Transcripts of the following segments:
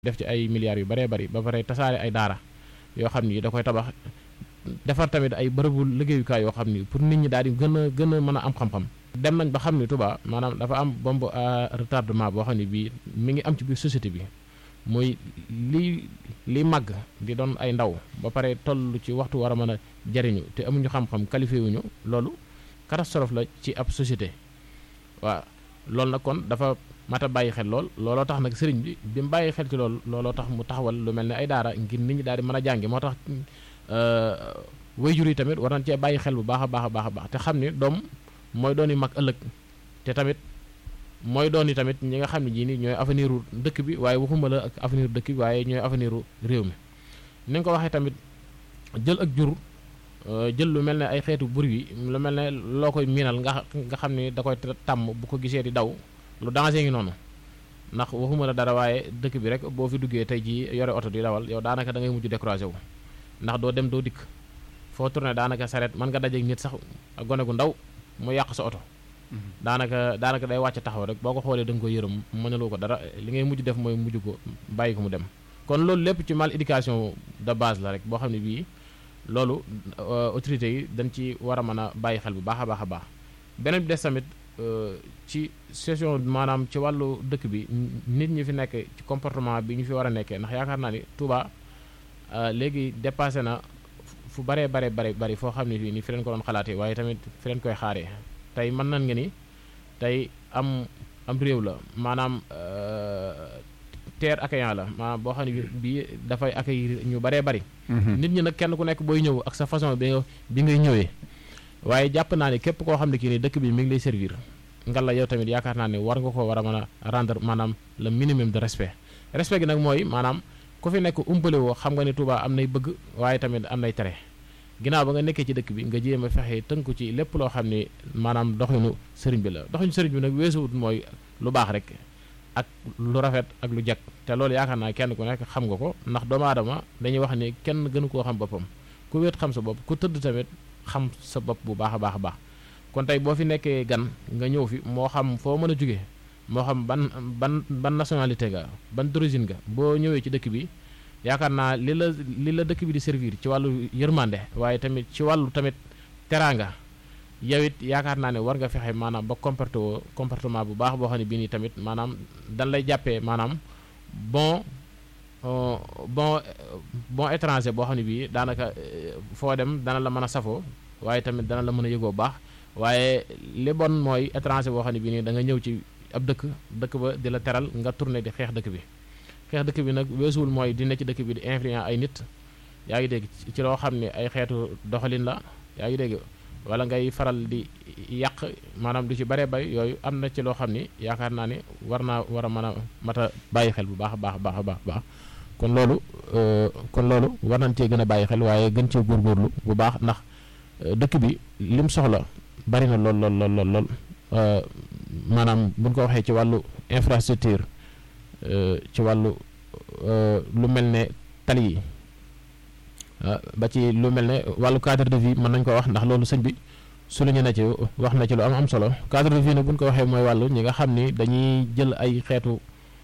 def ci ay milliards yu bëree bëri ba pare tasaare ay daara yoo xam ni da koy tabax defar tamit ay bërëbu liggéeyukaay yoo xam ni pour nit ñi daal di gën a gën a mën a am xam-xam. dem nañ ba xam ni Touba maanaam dafa am bombe à retardement boo xam ne bii mi ngi am ci biir société bi muy li li màgg di doon ay ndaw ba pare toll ci waxtu war a mën a jariñu te amuñu xam-xam qualifié wuñu loolu catastrophe la ci ab société waaw loolu nag kon dafa mat a bàyyi xel lool looloo tax nag sëriñ bi bi mu bàyyi xel ci loolu looloo tax mu taxawal lu mel ne ay daara ngir nit ñi daal di mën a jàngi moo tax wayjur yi tamit war nañ cee bàyyi xel bu baax a baax a baax a baax te xam ni doom mooy doon yi mag ëllëg te tamit mooy doon yi tamit ñi nga xam ne jii nii ñooy avenir u dëkk bi waaye waxuma la ak avenir dëkk bi waaye ñooy avenir u réew mi ni nga ko waxee tamit jël ak jur jël lu mel ne ay xeetu bur yi lu mel ne loo koy miinal nga nga xam ni da koy tàmm bu ko gisee di daw lu danger ngi noonu ndax waxuma la dara waaye dëkk bi rek boo fi duggee tey jii yore oto di dawal yow daanaka da ngay mujj découragé wu ndax doo dem doo dikk foo tourné daanaka saret mën nga dajeeg nit sax ak gone gu ndaw mu yàq sa oto daanaka daanaka day wàcc taxaw rek boo ko xoolee da nga koy yërëm mënaloo ko dara li ngay mujj def mooy mujj ko bàyyi ko mu dem kon loolu lépp ci mal éducation de base la rek boo xam ne bii loolu autorités yi dañ ci war a mën a bàyyi xel bu baax a baax a baax beneen bi des tamit ci session maanaam ci wàllu dëkk bi nit ñi fi nekk ci comportement bi ñu fi war a nekkee ndax yaakaar naa ni Touba léegi dépassé na fu baree bare bare bari foo xam ne fii ni fi leen ko doon xalaatee waaye tamit fi leen koy xaaree tey mën nan nga ni tey am am réew la maanaam terre accueillant la maanaam boo xam ne bii dafay accueillir ñu baree bari nit ñi nag kenn ku nekk booy ñëw ak sa façon bi bi ngay ñëwee waaye jàpp naa ne képp koo xam ne kii ni dëkk bi mi ngi lay servir nga la yow tamit yaakaar naa ne war nga ko war a mën a rendre maanaam le minimum de respect respect gi nag mooy maanaam ku fi nekk umpale woo xam nga ne Touba am nay bëgg waaye tamit am nay tere ginnaaw ba nga nekkee ci dëkk bi nga jéem a fexe tënku ci lépp loo xam ne maanaam doxinu sëriñ bi la doxinu sëriñ bi nag weesuwut mooy lu baax rek ak lu rafet ak lu jag te loolu yaakaar naa kenn ku nekk xam nga ko ndax doomu aadama dañuy wax ni kenn gënu koo xam boppam ku wéet xam sa bopp ku tëdd tamit xam sa bopp bu baax a baax a baax kon tey boo fi nekkee gan nga ñëw fi moo xam foo mën a jóge moo xam ban ban ban nationalité nga ban d'origine nga boo ñëwee ci dëkk bi yaakaar naa li la li la dëkk bi di servir ci wàllu yërmande waaye tamit ci wàllu tamit teraanga yow it yaakaar naa ne war nga fexe maanaam ba comporté woo comportement bu baax boo xam ne bii nii tamit maanaam dan lay jàppee maanaam bon bon bon étranger boo xam ne bii daanaka foo dem dana la mën a safoo waaye tamit dana la mën a yëgoo baax waaye li bon mooy étranger boo xam ne bii nii da nga ñëw ci ab dëkk dëkk ba di la teral nga tourné di xeex dëkk bi xeex dëkk bi nag weesuwul mooy di ne ci dëkk bi di influence ay nit yaa ngi dégg ci loo xam ne ay xeetu doxalin la yaa ngi dégg wala ngay faral di yàq maanaam du ci bare bay yooyu am na ci loo xam ni yaakaar naa ni war naa war a mën a mat a bàyyi xel bu baax a baax baax a baax baax kon loolu kon loolu war nañ cee gën a bàyyi xel waaye gën cee góorgóorlu bu baax ndax dëkk bi lim soxla bari na lool lool lool lool lool maanaam buñ ko waxee ci wàllu infrastructure ci wàllu lu mel ne tali yi ba ci lu mel ne wàllu cadre de vie mën nañ ko wax ndax loolu sëñ bi su lu ñu ne ci wax na ci lu am am solo cadre de vie nag buñ ko waxee mooy wàllu ñi nga xam ni dañuy jël ay xeetu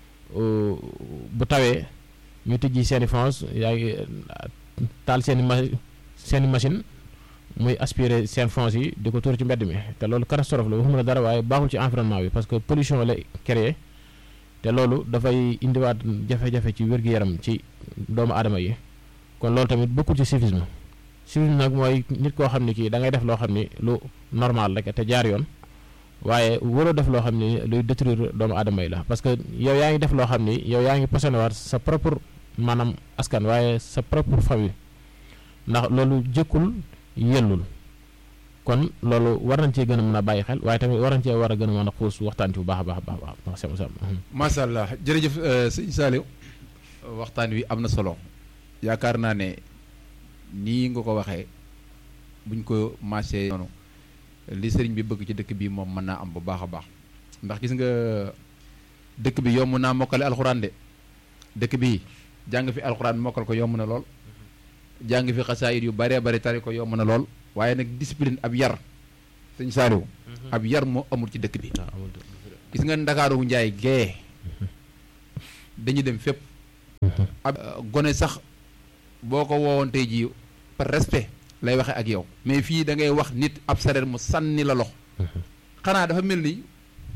bu tawee ñu tijji seen i fonds yaa ngi taal seen i ma seen i machine muy aspirer seen fonds yi di ko tuur ci mbedd mi te loolu catastrophe la waxuma la dara waaye baaxul ci environnement bi parce que pollution la créé te loolu dafay indiwaat jafe-jafe ci wér-gu-yaram ci doomu aadama yi kon loolu tamit bokkul ci civisme civisme nag mooy nit koo xam ne kii da ngay def loo xam ni lu normal rek te jaar yoon waaye waroo def loo xam ni luy détruire doomu aadama yi la parce que yow yaa ngi def loo xam ni yow yaa ngi posone waat sa propre maanaam askan waaye sa propre famille ndax loolu jëkkul yellul kon loolu war nañ cee gën a mën a bàyyi xel waaye tamit war nañ cee war a gën a mën a xuus waxtaan ci bu baax a baax a baax baax sama sama macha allah jërëjëf sëñ Saliou waxtaan wi am na solo yaakaar naa ne nii nga ko waxee buñ ko marché noonu li sëriñ bi bëgg ci dëkk bi moom mën naa am bu baax a baax ndax gis nga dëkk bi yomb naa mokkale alxuraan de dëkk bi jàng fi alxuraan mokkal ko yomb na lool jàng fi xasaayit yu baree bari tari ko yomb na lool waaye nag discipline ab yar sëñ Saliou ab yar moo amul ci dëkk bi gis nga ndakaaru njaay gee dañu dem fépp ab gone sax boo ko woowoon tey jii par respect lay waxe ak yow mais fii da ngay wax nit ab sareet mu sànni la loxo xanaa dafa mel ni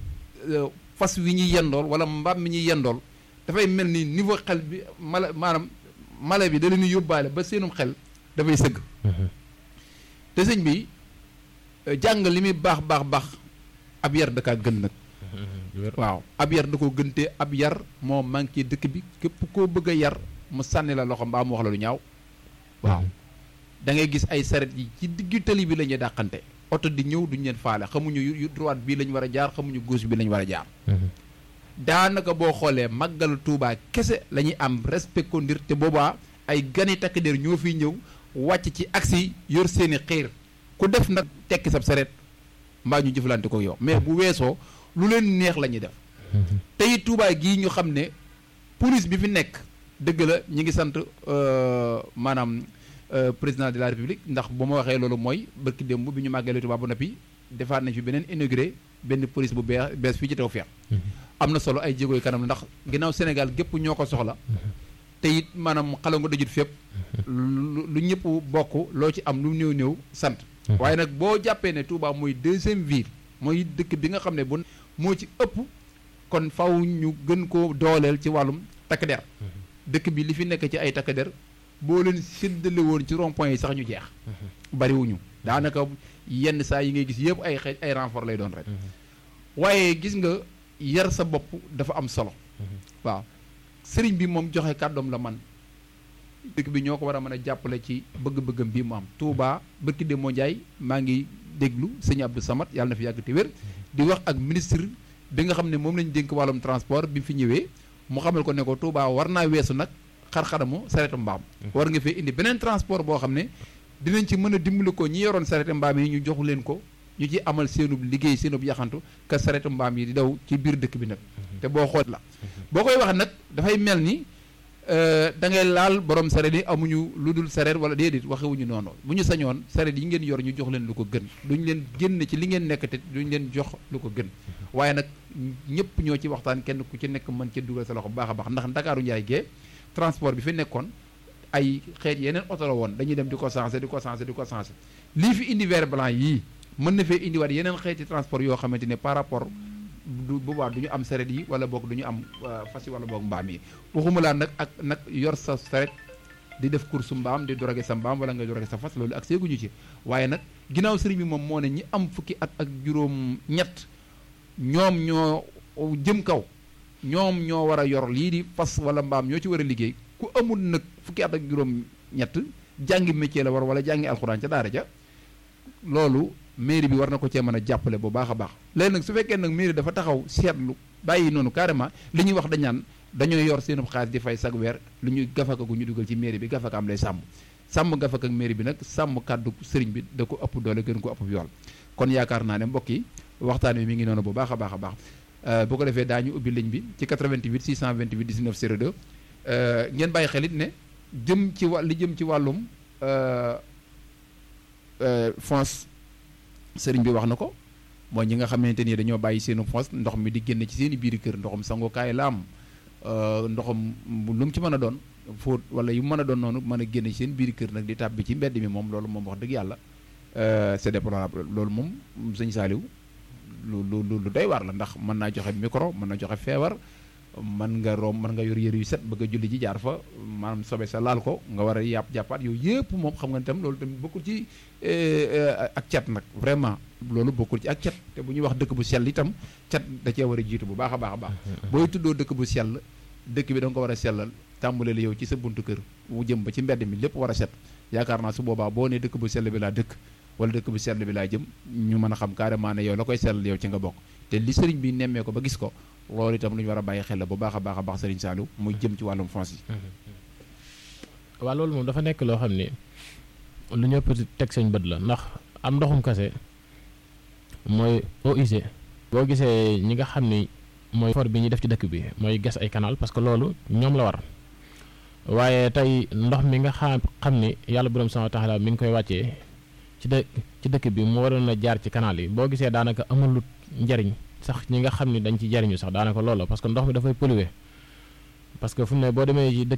fas wi ñuy yendool wala mbaam mi ñuy yendool dafay mel ni niveau xel bi mala maanaam mala bi da leen yóbbaale ba seenum xel dafay sëgg te sëñ bi jàng li muy baax baax baax ab yar da kaa gën nag waaw ab yar da ko gënte ab yar moo manqué dëkk bi képp koo bëgg a yar mu sànni la loxo mbaa mu wax la lu ñaaw waaw da ngay gis ay saret yi ci diggu tali bi la ñuy dàqante oto di ñëw duñ leen faale xamuñu yu droite bii lañ war a jaar xamuñu gauche bi lañ war a jaar daanaka boo xoolee màggal Tuubaa kese la ñuy am respect ko ndir te boobaa ay gani takk der ñoo fiy ñëw wàcc ci aksi yor seeni xiir ku def nag tekki sab saret mbaa ñu jëflante ko yow mais bu weesoo lu leen neex la ñuy def tey Tuubaa gii ñu xam ne police bi fi nekk dëgg la ñi ngi sant maanaam président de la république ndax bu ma waxee loolu mooy barki démb bi ñu màggalee Tuubaa ba noppi defaat nañ fi beneen inauguré benn police bu bees bees fii ci Tawfekh am na solo ay jéegooy kanam ndax ginnaaw Sénégal gépp ñoo ko soxla te it maanaam xala nga dajut fépp lu ñëpp bokk loo ci am lu néew néew sant waaye nag boo jàppee ne Touba mooy deuxième ville mooy dëkk bi nga xam ne bu moo ci ëpp kon faw ñu gën koo dooleel ci wàllum takk der dëkk bi li fi nekk ci ay takk der boo leen séddale woon ci rond point yi sax ñu jeex bariwuñu daanaka yenn saa yi ngay gis yëpp ay xeej ay renfort lay doon rek waaye gis nga yar sa bopp dafa am solo waaw sëriñ bi moom joxe kàddoom la man dëkk bi ñoo ko war a mën a jàppale ci bëgg-bëggam bii mu am Touba bërki de moo Njaay maa ngi déglu sëñ Abdou Samad yàlla na fi yàgg te wér di wax ak ministre bi nga xam ne moom lañu dénk wàllum transport bi fi ñëwee mu xamal ko ne ko Touba war naa weesu nag xar-xaramu saretu mbaam war nga fee indi beneen transport boo xam ne dinañ ci mën a dimbali ko ñi yoroon saretu mbaam yi ñu joxu leen ko ñu ci amal seenub liggéey seenub yaxantu ka saretu mbaam yi di daw ci biir dëkk bi nag te boo xool la boo koy wax nag dafay mel ni da ngay laal borom sareet yi amuñu lu dul sareet wala déedéet waxewuñu noonu bu ñu sañoon sareet yi ngeen yor ñu jox leen lu ko gën duñ leen génn ci li ngeen nekk te duñ leen jox lu ko gën waaye nag ñëpp ñoo ci waxtaan kenn ku ci nekk mën ci dugal sa loxo bu baax a baax ndax ndakaaru njaay gee transport bi fi nekkoon ay xeet yeneen oto la woon dañuy dem di ko sensé di ko sensé di ko sensé lii fi indi vert blanc yii mën na fee indiwaat yeneen xeeti transport yoo xamante ne par rapport du boobaa du ñu am saret yi wala boog du ñu am fas yi wala boog mbaam yi waxuma laa nag ak nag yor sa saret di def course mbaam di dorage sa mbaam wala nga dorage sa fas loolu ak seeguñu ci waaye nag ginnaaw sëriñ bi moom moo ne ñi am fukki at ak juróom ñett ñoom ñoo jëm kaw ñoom ñoo war a yor lii di fas wala mbaam ñoo ci war a liggéey ku amul nag fukki at ak juróom ñett jàngi métier la war wala jàngi alxuraan ca daara ja loolu mairie bi war na ko cee mën a jàppale bu baax a baax léegi nag su fekkee nag mairie dafa taxaw seetlu bàyyi noonu carrément li ñuy wax dañ naan dañoo yor seen xaalis di fay sag weer lu ñuy gafaka gu ñu dugal ci mairie bi gafaka am lay sàmm sàmm gafaka ak mairie bi nag sàmm kàddu sëriñ bi da ko ëpp doole gën ko ëpp yool kon yaakaar naa ne mbokk yi waxtaan wi mi ngi noonu bu baax a baax a baax bu ko defee daañu ubbi ligne bi ci 88 628 19 02 ngeen bàyyi xelit ne jëm ci wà li jëm ci wàllum fonds sëriñ bi wax na ko mooy ñi nga xamante ni dañoo bàyyi seenu fonds ndox mi di génn ci seen i biir kër ndoxum sangukaay la am ndoxum lu mu ci mën a doon fóot wala yu mën a doon noonu mën a génn ci seen biir kër nag di tàbbi ci mbedd mi moom loolu moom wax dëgg yàlla c'est déplorable loolu moom sëñ Saaliw lu lu lu doy waar la ndax mën naa joxe micro mën na joxe feebar mën nga rom mën nga yor yëre yu set bëgg a julli ji jaar fa maanaam sobe sa laal ko nga war a yàpp jàppaat yooyu yëpp moom xam nga tam loolu tamit bokkul ci ak cat nag vraiment loolu bokkul ci ak cat te bu ñuy wax dëkk bu sell itam cat da cee war a jiitu bu baax a baax a baax booy tuddoo dëkk bu sell dëkk bi da nga ko war a sellal tàmbale la yow ci sa buntu kër mu jëm ba ci mbedd mi lépp war a set yaakaar naa su boobaa boo ne dëkk bu sell bi laa dëkk wala dëkk bu sell bi laa jëm ñu mën a xam carrément ne yow la koy sellal yow ci nga bokk te li sëriñ bi nemmee ko ba gis ko loolu itam lu ñu war a bàyyi xel la bu baax a baax a baax sëriñ Saliou muy jëm ci wàllum fonds yi waaw loolu moom dafa nekk loo xam ni lu ñëpp teg seen bët la ndax am ndoxum kase mooy eau usée boo gisee ñi nga xam ni mooy for bi ñuy def ci dëkk bi mooy gas ay canal parce que loolu ñoom la war waaye tey ndox mi nga xam xam ni yàlla borom subhaanahu wa taala mi ngi koy wàccee ci dë ci dëkk bi mu waroon a jaar ci canal yi boo gisee daanaka amalut njariñ sax ñi nga xam ni dañ ci jariñu sax daanaka loolu la parce que ndox mi dafay polluer parce que fu mu ne boo demee ci dëkk